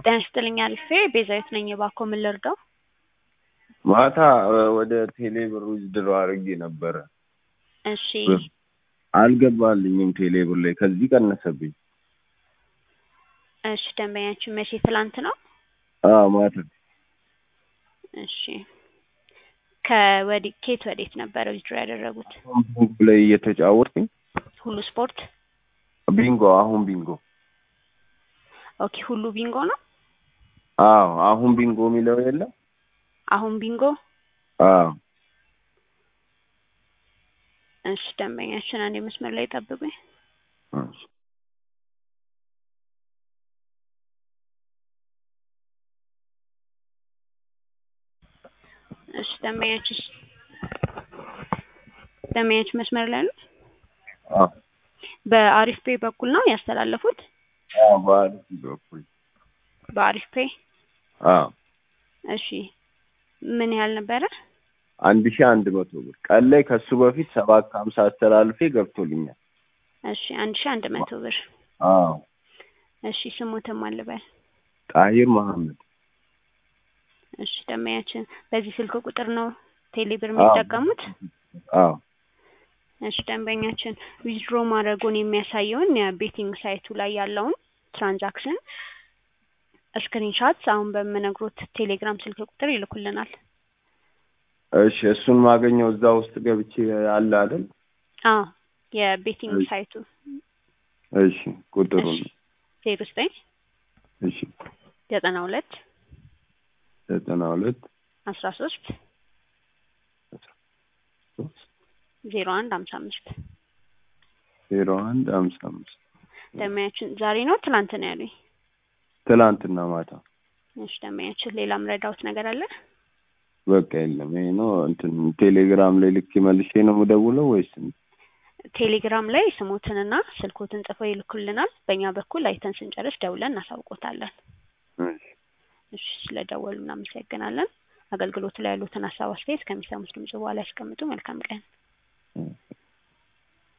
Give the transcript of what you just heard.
ጤና ይስጥልኝ አልፌ ቤዛዊት ነኝ። እባክዎ ምን ልርዳው? ማታ ወደ ቴሌ ብር ዊዝድሮ አድርጌ ነበረ። እሺ ብር አልገባልኝም ቴሌ ብር ላይ ከዚህ ቀነሰብኝ። እሺ ደንበኛችን መቼ ትላንት ነው? አዎ ማታ እሺ ከወዲ ኬት ወዴት ነበረ ዊዝድሮ ያደረጉት? ቢንጎ ላይ እየተጫወትኩኝ ሁሉ ስፖርት። ቢንጎ አሁን ቢንጎ ኦኬ ሁሉ ቢንጎ ነው። አዎ አሁን ቢንጎ የሚለው የለም አሁን ቢንጎ። አዎ እሺ ደንበኛችን አንድ መስመር ላይ ጠብቁኝ። እሺ። እሺ ደንበኛችን ደንበኛችን መስመር ላይ ነው። አዎ በአሪፍ ፔ በኩል ነው ያስተላለፉት። አዎ በአሪፍ በኩል በአሪፍ ፔ አዎ እሺ ምን ያህል ነበረ? አንድ ሺህ አንድ መቶ ብር ቀን ላይ ከሱ በፊት ሰባት ከሀምሳ አስተላልፌ ገብቶልኛል። እሺ አንድ ሺህ አንድ መቶ ብር አዎ እሺ ስሙትም አልበል ጣሂር መሐመድ እሺ ደንበኛችን በዚህ ስልክ ቁጥር ነው ቴሌብር የሚጠቀሙት? አዎ እሺ ደንበኛችን ዊዝድሮ ማድረጉን የሚያሳየውን የቤቲንግ ሳይቱ ላይ ያለውን ትራንዛክሽን ስክሪንሻት አሁን በምነግሮት ቴሌግራም ስልክ ቁጥር ይልኩልናል። እሺ እሱን ማገኘው እዛ ውስጥ ገብቼ አለ አይደል? አዎ የቤቲንግ እሺ። ሳይቱ እሺ ቁጥሩን ዜሮ ዘጠኝ እሺ ዘጠና ሁለት ዘጠና ሁለት አስራ ሶስት ዜሮ አንድ ሀምሳ አምስት ዜሮ አንድ ሀምሳ አምስት ደንበኛችን ዛሬ ነው ትናንት ነው ያሉኝ? ትላንትና ማታ እሺ ደንበኛችን ሌላ ምረዳውት ነገር አለ? በቃ የለም ይሄ ነው እንትን ቴሌግራም ላይ ልክ መልሼ ነው የምደውለው ወይስ ቴሌግራም ላይ ስሞትንና ስልኮትን ጽፈው ይልኩልናል። በእኛ በኩል አይተን ስንጨርስ ደውለን እናሳውቆታለን። እሺ እሺ ስለደወሉ እናመሰግናለን። አገልግሎቱ ላይ ያሉትን ሀሳብ አስተያየት ከሚሰሙት ድምጽ በኋላ ያስቀምጡ። መልካም ቀን።